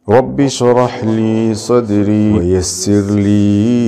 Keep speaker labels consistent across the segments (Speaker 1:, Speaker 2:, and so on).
Speaker 1: رب اشرح لي صدري ويسر لي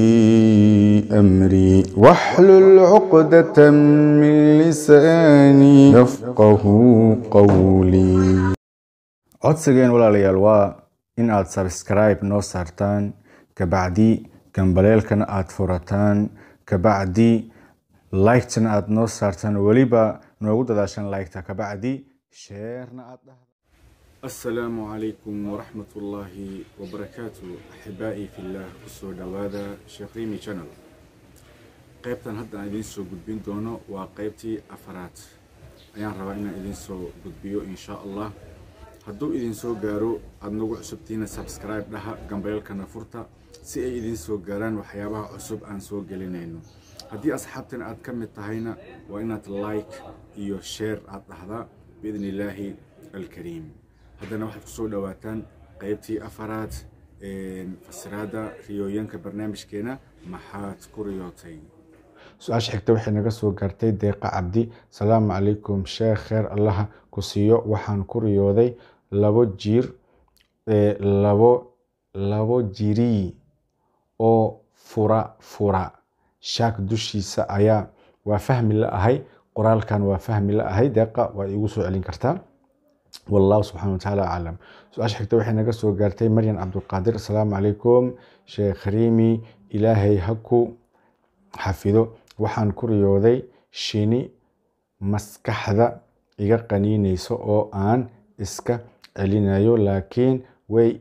Speaker 1: أمري واحلل عقدة من لساني يفقه قولي codsigeen walaalayaal waa in aad subscribe noo saartaan kabacdi gambaleelkana aad furataan kabacdi liketana aad noo saartaan weliba noogu dadaashaan liketa kabacdi sheerna aad dhahda السلام عليكم ورحمة الله وبركاته أحبائي في الله كسو دوادا شيخ ريمي channel qaybtan hadda aan idiin soo gudbin doono waa qaybtii afaraad ayaan rabaa inaan idiin soo gudbiyo insha allah hadduu idin soo gaaro aada nagu cusubtiina subscribe dhaha gambeelkana furta si ay idiin soo gaaraan waxyaabaha cusub aan soo gelinayno haddii asxaabtan aad ka mid tahayna waa inaad like iyo share aad dhahdaa biidni illaahi alkariim haddana waxaad kusoo dhawaataan qaybtii afaraad fasiraada riyooyinka barnaamijkeena maxaad ku riyootay su-aasha xigta waxay naga soo gaartay deeqa cabdi salaamu calaykum sheekh kheer allaha ku siiyo waxaan ku riyooday labo jiir labo labo jirii oo fura fura shaak dushiisa ayaa waa fahmi la ahay qoraalkan waa fahmi la ahay deeqa waa iigu soo celin kartaa wallahu subxana watacaala aclam su-aasha xigta waxay naga soo gaartay maryan cabdulqaadir asalaamu calaykum sheekh riimi ilaahay ha ku xafido waxaan ku riyooday shini maskaxda iga qaniinayso oo aan iska celinayo laakiin way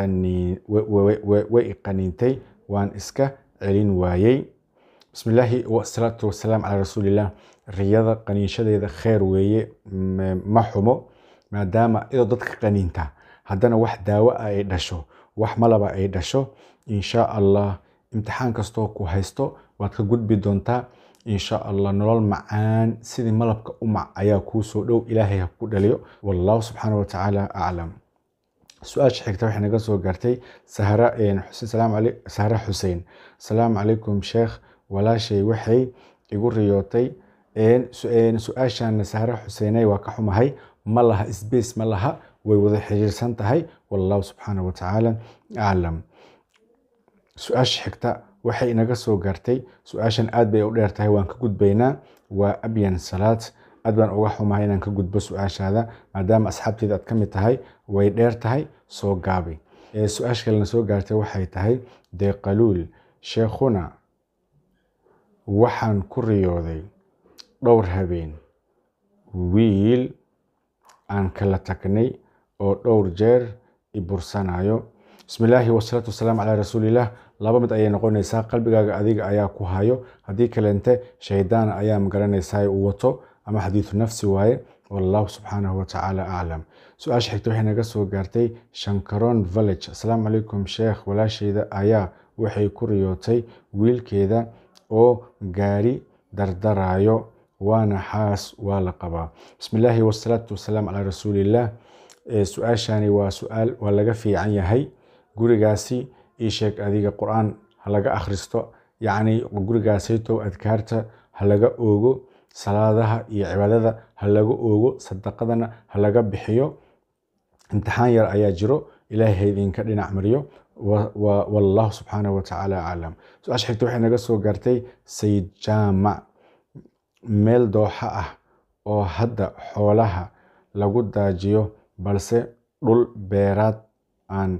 Speaker 1: iqaniintay waan iska celin waayey bismillaahi wasalaatu wasalaam calaa rasuuliillah riyada qaniinshadeeda kheer weeye ma xumo maadaama idoo dadka qaniinta haddana wax daawo ah ay dhasho wax malaba ay dhasho insha allah imtixaan kastoo ku haysto waad ka gudbi doontaa insha allah nolol macaan sidii malabka umac ayaa kuu soo dhow ilaahay ha ku dhaliyo wallahu subxaana watacaala aclam su-aasha xigta waxay naga soo gaartay sahra xuseen asalaamu calaykum sheekh walaashay waxay igu riyootay su-aashana sahra xuseeney waa ka xumahay ma laha sbace ma laha way wada xiriirsan tahay wallahu subxaana watacaala aclam su-aasha xigta waxay inaga soo gaartay su-aashan aad bay u dheer tahay waan ka gudbaynaa waa abyan salaad aad baan uga xumahay inaan ka gudbo su-aashaada maadaama asxaabteeda aad ka mid tahay way dheer tahay soo gaabay su-aasha kalena soo gaartay waxay tahay deeqaluul sheekhuna waxaan ku riyooday dhowr habeen wiil aan kala tagnay oo dhowr jeer i bursanayo bismillaahi wasalaatu wasalaam calaa rasuuliillah laba mid ayay noqonaysaa qalbigaaga adiga ayaa ku hayo haddii kalente shaydaana ayaa magaranaysaa uu wato ama xadiidu nafsi waaye wallahu subxaanahu watacaala aclam su-aasha xigta waxay naga soo gaartay shankaron village asalaamu calaykum sheekh walaashayda ayaa waxay ku riyootay wiilkeeda oo gaari dardarayo waana xaas waa la qabaa bismillaahi wasalaatu wasalaam calaa rasuuliillah su-aashani waa su-aal waa laga fiican yahay gurigaasi ii sheeg adiga qur-aan ha laga akhristo yacni gurigaasaytow adkaarta ha laga oogo salaadaha iyo cibaadada ha laga oogo sadaqadana ha laga bixiyo imtixaan yar ayaa jiro ilaahay ha idinka dhinac mariyo wallahu subxaanahu watacaala aclam su-aasha xigta waxay naga soo gaartay sayid jaamac meel dooxa ah oo hadda xoolaha lagu daajiyo balse dhul beeraad aan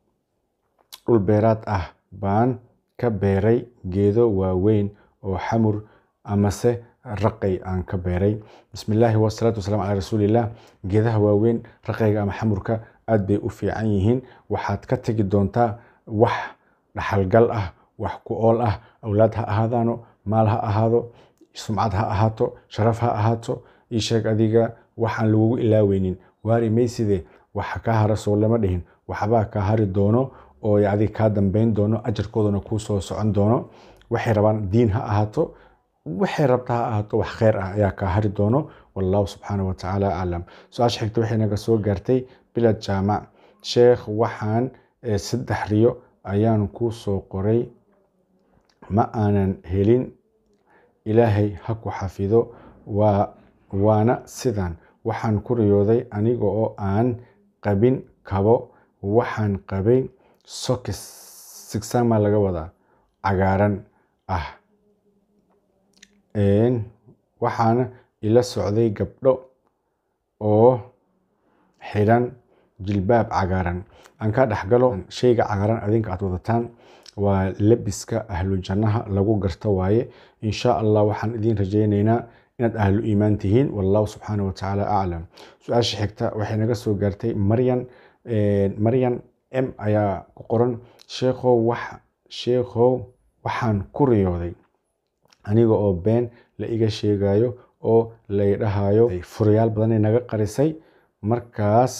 Speaker 1: dhul beeraad ah baan ka beeray geedo waaweyn oo xamur amase raqay aan ka beeray bismillaahi wasalaatu wasalaam calaa rasuuliillah geedaha waaweyn raqayga ama xamurka aad bay u fiican yihiin waxaad ka tegi doontaa wax dhaxalgal ah wax ku ool ah awlaad ha ahaadaano maal ha ahaado sumcad ha ahaato sharaf ha ahaato ii sheeg adiga waxaan lagugu ilaaweynin waari mayside waxa kaa hara soo lama dhihin waxbaa kaa hari doono oo adiga kaa dambeyn doono ajarkoodana kuu soo socon doono waxay rabaan diin ha ahaato waxay rabta ha ahaato wax kheyr ah ayaa kaa hari doono wallahu subxaana watacaala aclam su-aasha xigta waxay naga soo gaartay bilad jaamac sheekh waxaan saddex riyo ayaan kuu soo qoray ma aanan helin ilaahay ha ku xafido waa waana sidan waxaan ku riyooday aniga oo aan qabin kabo waxaan qabay sokis sigsama laga wadaa cagaaran ah waxaana ila socday gabdho oo xidhan jilbaab cagaaran aan ka dhexgalo shayga cagaaran adinka aad wadataan waa labiska ahlu jannaha lagu garto waaye insha allah waxaan idiin rajaynaynaa inaad ahlu iimaan tihiin wallahu subxaana wa tacaala aclam su-aasha xigta waxay naga soo gaartay maryan maryan m ayaa ku qoran sheekhow wax sheekhow waxaan ku riyooday aniga oo been la iga sheegayo oo laydhahayo furayaal badanay naga qarisay markaas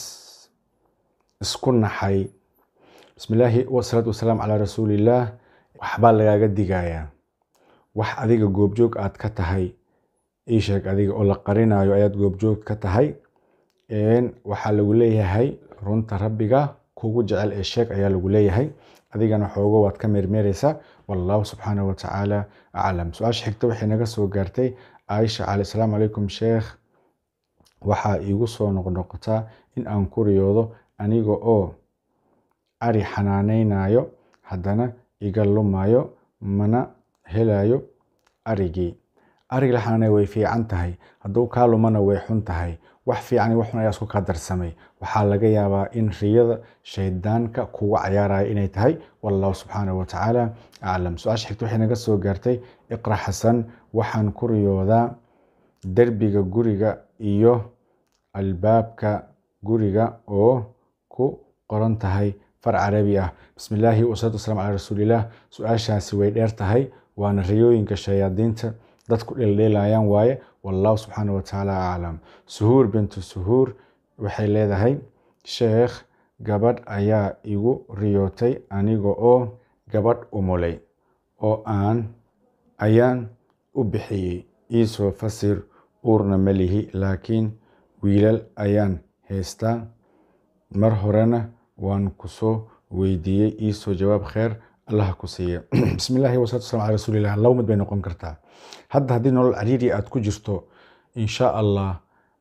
Speaker 1: isku naxay bismillaahi wasalaatu wasalaam calaa rasuulillaah waxbaa lagaaga digayaa wax adiga goobjoog aad ka tahay ii sheeg adiga oo la qarinayo ayaad goobjoog ka tahay waxaa lagu leeyahay runta rabbiga kugu jecel ee sheeg ayaa lagu leeyahay adigana xoogo waad ka meermeereysaa wallahu subxaanahu wa tacaala aclam su-aasha xigta waxay naga soo gaartay caaisha cali asalaamu calaykum sheekh waxaa iigu soo noqnoqotaa in aan ku riyoodo aniga oo ari xanaaneynayo haddana iga lumayo mana helayo arigii arig la xanaanaya way fiican tahay hadduu kaa lumana way xun tahay wax fiican wax xun ayaa isku kaa darsamay waxaa laga yaabaa in riyada shaydaanka kuga cayaaraya inay tahay wallahu subxaanahu wa tacaala aclam su-aasha xigta waxay naga soo gaartay iqra xasan waxaan ku riyoodaa derbiga guriga iyo albaabka guriga oo ku qoran tahay far carabi ah bismillaahi wasalaatu wasalaam calaa rasuulillaah su-aashaasi way dheer tahay waana riyooyinka shayaadiinta dadku dheeldheelayaan waaye wallahu subxaana wa tacaala aclam suhuur bintu suhuur waxay leedahay sheekh gabadh ayaa igu riyootay aniga oo gabadh umulay oo aan ayaan u bixiyey iisoo fasir uurna ma lihi laakiin wiilal ayaan haystaa mar horena waan kusoo weydiiyey iisoo jawaab kheer allah ku siiya bismillahi wasalatu wasalam cala rasuulillah laba mid bay noqon kartaa hadda haddii nolol cariiri aad ku jirto insha allah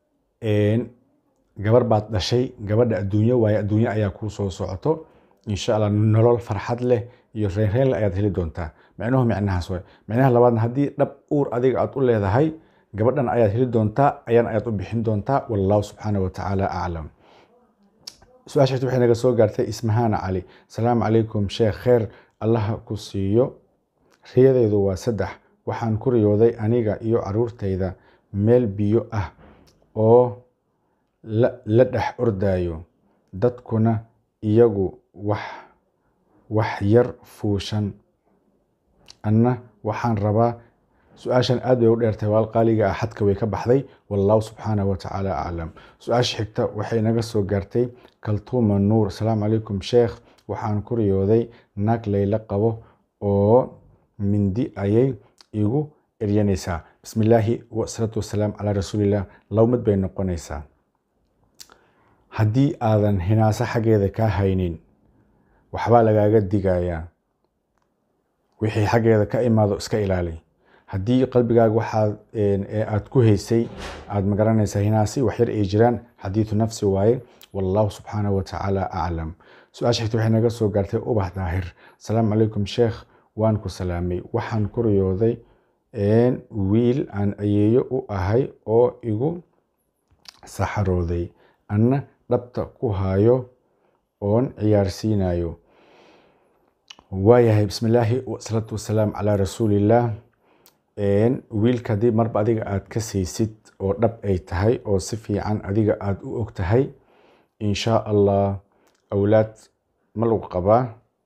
Speaker 1: gabar baad dhashay gabadha adduunyo waaye adduunyo ayaa kuu soo socoto insha allah nolol farxad leh iyo reynreynle ayaad heli doontaa micnuhu micnahaas waay micnaha labaadna haddii dhab uur adiga aad u leedahay gabadhan ayaad heli doontaa ayaan ayaad u bixin doontaa wallahu subxaana wa tacaala aclam su-aasha xigta waxay naga soo gaartay ismahaana cali asalaamu calaykum sheekh kheer allaha ku siiyo riyadeydu waa saddex waxaan ku riyooday aniga iyo caruurtayda meel biyo ah oo la dhex ordayo dadkuna iyagu wax wax yar fuushan anna waxaan rabaa su-aashan aad bay u dheertahay waal qaaliga ah xadka way ka baxday wallahu subxaanahu wa tacaala aclam su-aasha xigta waxay naga soo gaartay kaltuuma nuur asalaamu calaykum sheekh waxaan ku riyooday naag layla qabo oo mindi ayay igu eryanaysaa bismillaahi wasalaatu wasalaam calaa rasuulillah laba mid bay noqonaysaa haddii aadan hinaaso xaggeeda kaa haynin waxbaa lagaaga digayaa wixii xaggeeda ka imaado iska ilaali haddii qalbigaaga waxaad aad ku haysay aad magaranaysaa hinaasi waxyar ay jiraan xadiidu nafsi waaye wallahu subxaanahu wa tacaala aclam su-aasha xigta waxay naga soo gaartay ubax daahir asalaamu calaykum sheekh waan ku salaamay waxaan ku riyooday wiil aan ayeeyo u ahay oo igu saxarooday anna dhabta ku hayo oon ciyaarsiinayo waayahay bismillaahi wasalaatu wasalaam calaa rasuulillaah wiilka haddii marba adiga aad ka saysid oo dhab ay tahay oo si fiican adiga aada u og tahay insha allah awlaad ma lagu qabaa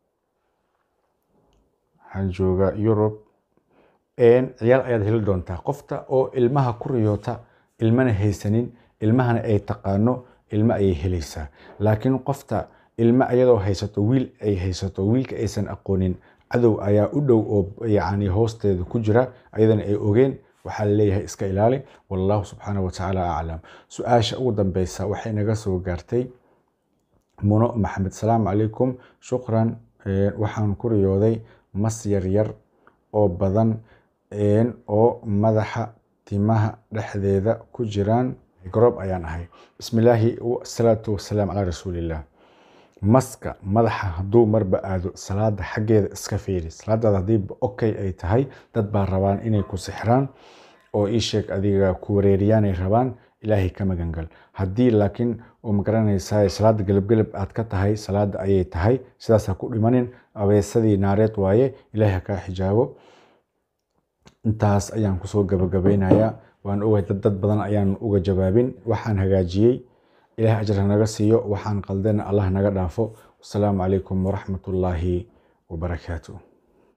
Speaker 1: waxaan joogaa yurub ciyaal ayaad heli doontaa qofta oo ilmaha ku riyoota ilmana haysanin ilmahana ay taqaano ilmo ayay helaysaa laakiin qofta ilmo ayadoo haysato wiil ay haysato wiilka aysan aqoonin cadow ayaa u dhow oo yacni hoosteeda ku jira ayadana ay ogeen waxaa laleeyahay iska ilaali wallahu subxaanahu wa tacaala aclam su-aasha ugu dambeysa waxay naga soo gaartay muno maxamed salaamu calaykum shukran waxaan ku riyooday mas yaryar oo badan oo madaxa timaha dhexdeeda ku jiraan garoob ayaan ahay bismillaahi wasalaatu wasalaam calaa rasuulillah maska madaxa hadduu marba aado salaada xaggeeda iska fiiri salaadaada haddii okay ay tahay dad baa rabaan inay ku sixraan oo ii sheeg adiga ku wareeriyaanay rabaan ilaahay ka magangal haddii laakiin oo magaranaysaa salaada gelabgelab aad ka tahay salaada ayay tahay sidaas ha ku dhimanin abeesadii naareed waaye ilaahay ha kaa xijaabo intaas ayaan kusoo gabagabeynayaa waan ogahay dad dad badan ayaan uga jawaabin waxaan hagaajiyey ilahay ajar hanaga siiyo waxaan qaldena allah naga dhaafo wasalaamu calaykum waraxmatullaahi wabarakaatu